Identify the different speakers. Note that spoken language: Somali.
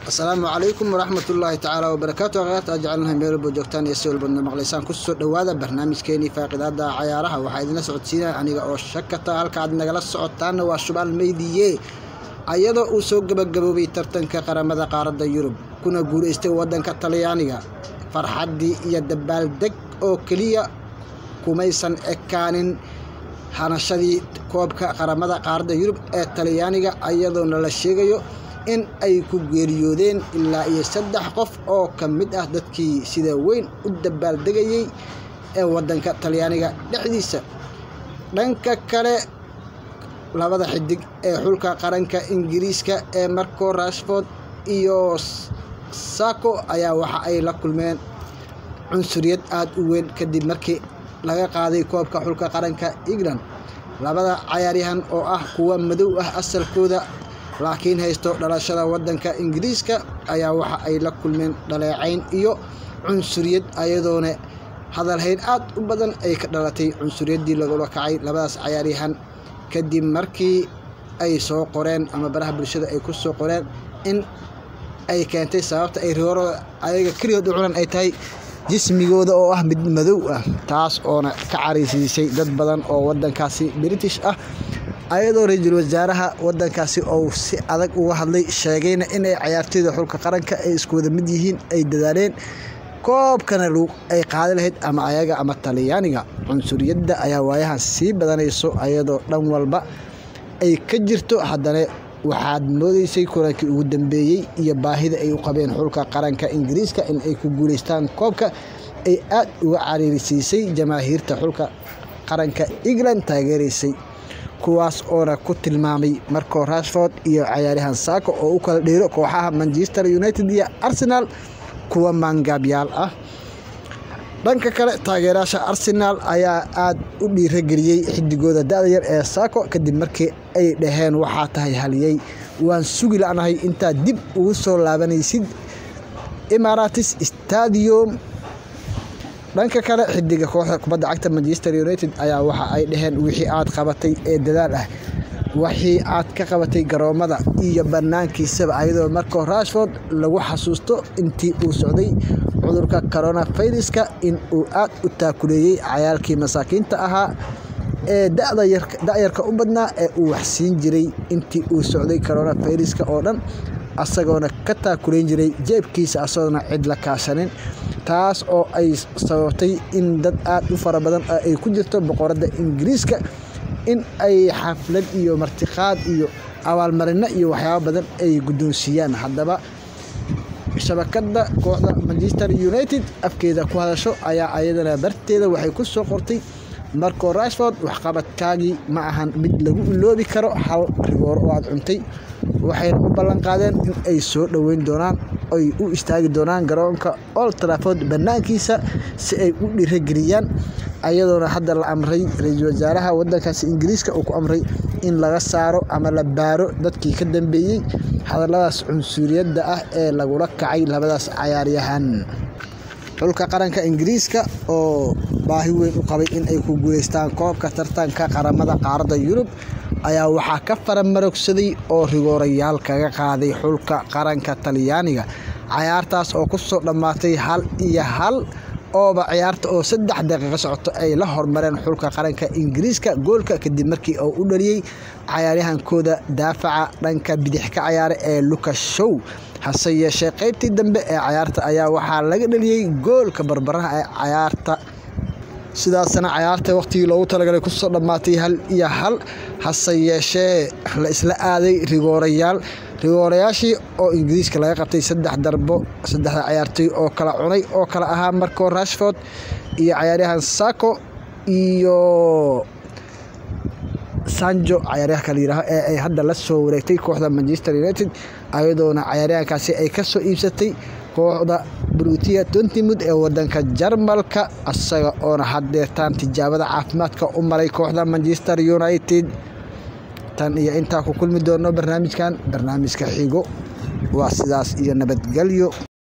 Speaker 1: asalaamu calaykum waraxmat ullaahi tacaala wabarakaatu akhyaarta aad jecelnahay meel walba joogtaan iyo si walbadna maqlaysaan kusoo dhowaada barnaamijkeenii faaqidaada cayaaraha waxaa idinla socodsiinaya aniga oo shakata halka aad nagala socotaanna waa shubaal meydiye ayadoo uu soo gebagaboobay tartanka qaramada qaaradda yurub kuna guulaystay waddanka talyaaniga farxaddii iyo dabaaldeg oo keliya kumaysan ekaanin hanashadii koobka qaramada qaaradda yurub ee talyaaniga ayadoona la sheegayo in ay ku geeriyoodeen ilaa iyo saddex qof oo ka mid ah dadkii sida weyn u dabaaldegayey ee waddanka talyaaniga dhexdiisa dhanka kale labada xidig ee xulka qaranka ingiriiska ee marco rashford iyo sako ayaa waxa ay la kulmeen cunsuriyad aada u weyn kadib markii laga qaaday koobka xulka qaranka england labada cayaaryahan oo ah kuwa madow ah asalkooda laakiin haysto dhalashada waddanka ingiriiska ayaa waxa ay la kulmeen dhaleecayn iyo cunsuriyad ayadoona hadalhayn aad u badan ay ka dhalatay cunsuriyaddii lagula kacay labadaas cayaaryahan kadib markii ay soo qoreen ama baraha bulshada ay ku soo qoreen in ay keentay sababta ay rigoorada ayaga keligood u cunan ay tahay jismigooda oo ah mid madow ah taas oona ka caraysiisay dad badan oo waddankaasi british ah ayadoo ra-iisul wasaaraha waddankaasi ou si adag uga hadlay sheegayna inay cayaartooyda xulka qaranka ay isku wada mid yihiin ay dadaaleen koobkana ay qaadi lahayd ama ayaga ama talyaaniga cunsuriyadda ayaa waayahan sii badanayso ayadoo dhan walba ay ka jirto haddana waxaad moodeysay kulankii ugu dambeeyey iyo baahida ay u qabeen xulka qaranka ingiriiska in ay ku guulaystaan koobka ay aad uga cariirisiisay jamaahiirta xulka qaranka england taageeraysay kuwaas oona ku tilmaamay marco rashford iyo cayaaryahan saako oo u kala dheero kooxaha manchester united iyo arsenal kuwa maangaabyaal ah dhanka kale taageerayaasha arsenaal ayaa aad u dhiirageliyey xidigooda da-da yar ee saako kadib markii ay dhaheen waxaa tahay haliyey waan sugi la'nahay intaad dib ugu soo laabanaysid emaratis stadium dhanka kale xidiga kooxda kubadda cagta manchester united ayaa waxa ay dhaheen wixii aad qabatay ee dadaal ah wixii aad ka qabatay garoomada iyo banaankiisaba ayadoo marco rashford lagu xasuusto intii uu socday cudurka coronaviruska in uu aad u taakuleeyey cayaalkii masaakiinta ahaa ee da-yarka u badnaa ee uu waxsiin jiray intii uu socday coronaviruska oo dhan asagoona ka taakuleyn jiray jeebkiisa asagoona cid la kaashanin taas oo ay sababtay in dad aad u fara badan ay ku jirto boqoradda ingiriiska in ay xaflad iyo martiqaad iyo abaalmarino iyo waxyaabo badan ay guddoonsiiyaan haddaba shabakadda kooxda manchester united afkeeda ku hadasho ayaa ayadana barteeda waxay ku soo qortay marco rashford waxqabadkaagii ma ahan mid lagu iloobi karo hal rigooro oo aad cuntay waxayna u ballan qaadeen in ay soo dhoweyn doonaan ay u istaagi doonaan garoonka old trafford bannaankiisa si ay u dhiirageliyaan ayadoona hadda la amray ra-iisul wasaaraha waddankaasi ingiriiska uu ku amray in laga saaro ama la baaro dadkii ka dambeeyey hadalladaas cunsuriyadda ah ee lagula kacay labadaas cayaaryahan xulka qaranka ingiriiska oo baahi weyn u qabay in ay ku guulaystaan koobka tartanka qaramada qaaradda yurub ayaa waxaa ka faramarogsaday oo rigoorayaal kaga qaaday xulka qaranka talyaaniga cayaartaas oo ku soo dhammaatay hal iyo hal ooba ciyaarta oo saddex daqiiqo socoto ay la hormareen xulka qaranka ingiriiska goolka kadib markii uu u dhaliyey cayaaryahankooda daafaca dhanka bidix ka cayaara ee lucas show hase yeeshee qaybtii dambe ee cayaarta ayaa waxaa laga dhaliyey goolka barbaraha ee cayaarta sidaasna cayaarta waqtigii loogu talagalay kusoo dhammaatay hal iyo hal hase yeeshee la isla aaday rigoorayaal rigoorayaashii oo ingiriiska laga qabtay saddex darbo saddexda cayaartooy oo kala cunay oo kala ahaa marco rashford iyo cayaaryahan sako iyo sanjo cayaaryahanka la yihaaho ee ay hadda la soo wareegtay kooxda manchester united ayadoona cayaaryahankaasi ay ka soo iibsatay kooxda brutia tontimud ee wadanka jarmalka asaga oona haddeertaan tijaabada caafimaadka u maray kooxda manchester united tan iyo intaa ku kulmi doono barnaamijkan barnaamijka xigo waa sidaas iyo nabadgelyo